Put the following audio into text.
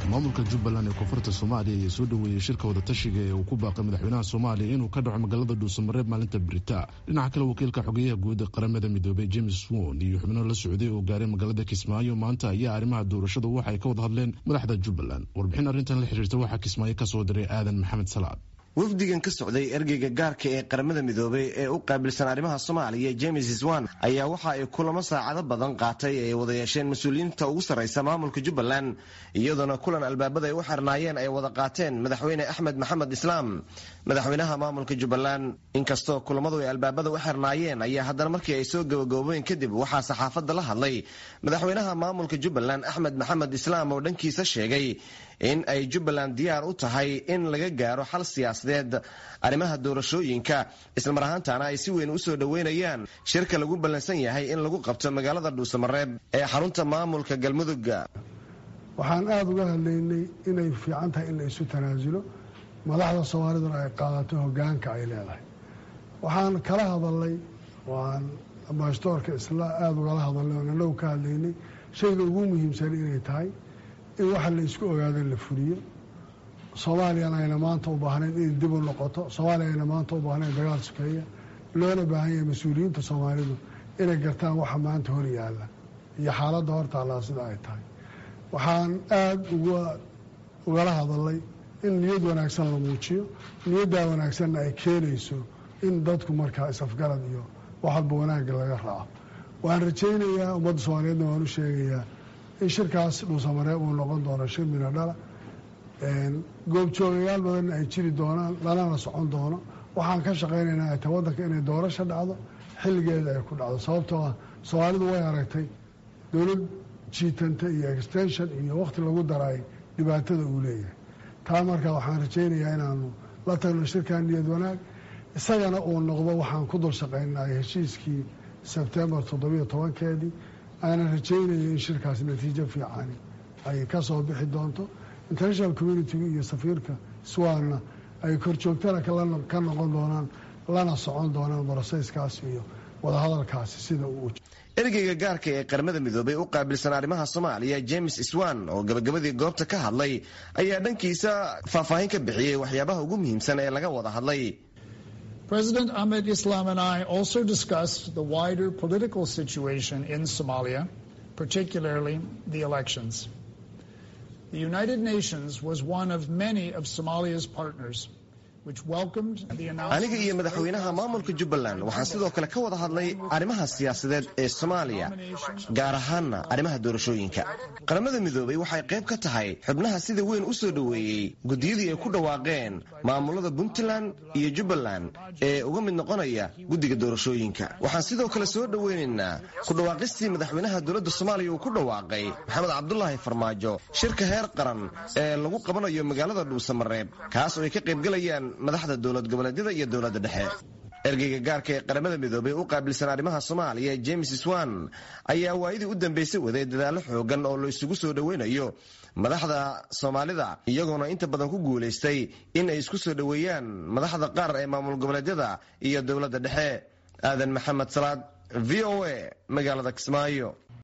maamulka jubbaland ee koonfurta soomaaliya ayaa soo dhoweeyey shirka wadatashiga ee uu ku baaqay madaxweynaha soomaaliya inuu ka dhaco magaalada dhuusamareeb maalinta berita dhinaca kale wakiilka xogeyaha guud qaramada midoobey james won iyo xubno la socday oo gaaray magaalada kismaayo maanta ayaa arrimaha doorashadu waxa ay ka wada hadleen madaxda jubbaland warbixin arrintan la xiriirta waxaa kismaayo kasoo diray aadan maxamed salaad wafdigan ka socday ergeyga gaarka ee qaramada midoobey ee u qaabilsan arrimaha soomaaliya james swan ayaa waxa ay kulamo saacado badan qaatay ay wada yeesheen mas-uuliyiinta ugu sarraysa maamulka jubbaland iyadoona kulan albaabada ay u xirnaayeen ay wada qaateen madaxweyne axmed maxamed islaam madaxweynaha maamulka jubbaland inkastoo kulamadu ay albaabada u xirnaayeen ayaa haddana markii ay soo gabagaboobeen kadib waxaa saxaafadda la hadlay madaxweynaha maamulka jubbaland axmed maxamed islaam oo dhankiisa sheegay in ay jubbaland diyaar u tahay in laga gaaro xal siyaasadeed arrimaha doorashooyinka islamar ahaantaana ay si weyn u soo dhoweynayaan shirka lagu ballansan yahay in lagu qabto magaalada dhuusamareeb ee xarunta maamulka galmudug waxaan aada uga hadlaynay inay fiican tahay in la isu tanaasulo madaxda soomaaliduna ay qaadato hogaanka ay leedahay waxaan kala hadalnay waan ambasadoorka isla aada ugala hadalnay oon anagu ka hadlaynay shayga ugu muhiimsan inay tahay in waxa la isku ogaado la fuliyo soomaaliyana ayna maanta u baahnayn inay dib u noqoto soomaaliya ayna maanta u baahnayn dagaal sukeeya loona baahan yahay mas-uuliyiinta soomaalidu inay gartaan waxa maanta hor yaalla iyo xaaladda hortaallaa sida ay tahay waxaan aada uga ugala hadalnay in niyad wanaagsan la muujiyo niyaddaa wanaagsanna ay keenayso in dadku markaa is-afgarad iyo wax walba wanaagga laga raaco waan rajaynayaa ummadda soomaaliyeedna waan u sheegayaa in shirkaas dhuusamareeb uu noqon doono shir mina dhala goobjoogayaal badanna ay jiri doonaan lanana socon doono waxaan ka shaqaynaynaa ay tahay waddanka inay doorasho dhacdo xilligeeda ay ku dhacdo sababtoo ah soomaalidu way aragtay dowlad jiitanta iyo extension iyo wakhti lagu daraay dhibaatada uu leeyahay taa marka waxaan rajaynayaa inaanu la tagno shirkan niyad wanaag isagana uu noqdo waxaan ku dul shaqaynaay heshiiskii sebtembar toddobiyo tobankeedii aanan rajaynaya in shirkaas natiijo fiicani ay ka soo bixi doonto international communitiga iyo safiirka swanna ay korjoogtana ka noqon doonaan lana socon doonaan boroseyskaas iyo wadahadalkaasi sida uu ergeyga gaarka ee qaramada midoobey u qaabilsan arrimaha soomaaliya james swan oo gabagabadii goobta ka hadlay ayaa dhankiisa faahfaahin ka bixiyey waxyaabaha ugu muhiimsan ee laga wada hadlay President Ahmed Islam and I also discussed the wider political situation in Somalia, particularly the elections. The United Nations was one of many of Somalia's partners. aniga iyo madaxweynaha maamulka jubbaland waxaan sidoo kale ka wada hadlay arrimaha siyaasadeed ee soomaaliya gaar ahaanna arrimaha doorashooyinka qaramada midoobey waxay qayb ka tahay xubnaha sida weyn u soo dhoweeyey guddiyadii ay ku dhawaaqeen maamulada puntland iyo jubbaland ee uga mid noqonaya guddiga doorashooyinka waxaan sidoo kale soo dhoweynaynaa ku dhawaaqistii madaxweynaha dowladda soomaaliya uu ku dhawaaqay maxamed cabdulaahi farmaajo shirka heer qaran ee lagu qabanayo magaalada dhuusamareeb kaas oo ay ka qaybgalayaan madaxda dowlad goboleedyada iyo dowladda dhexe ergeyga gaarka ee qaramada midoobey u qaabilsan arrimaha soomaaliya james swan ayaa waayadii u dambeysay waday dadaallo xoogan oo la isugu soo dhoweynayo madaxda soomaalida iyagoona inta badan ku guulaystay in ay isku soo dhoweeyaan madaxda qaar ee maamul goboleedyada iyo dowladda dhexe aadan maxamed salaad v o a magaalada kismaayo